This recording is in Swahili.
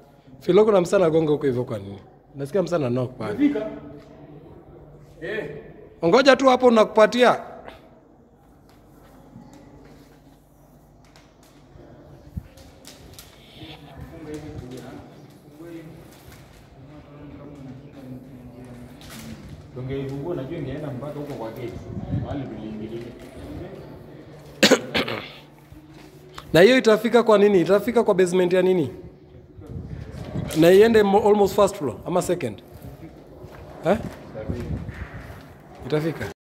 Filo kuna msana agonga huko hivyo kwa nini? Nasikia msana knock pale. Fika. Eh. Ngoja tu hapo nakupatia. Tungeifungua najua ingeenda mpaka huko kwa gate. Mahali tuliingilia. Na hiyo itafika kwa nini? Itafika kwa basement ya nini? Na iende mo- almost first floor ama second? Eh? Itafika.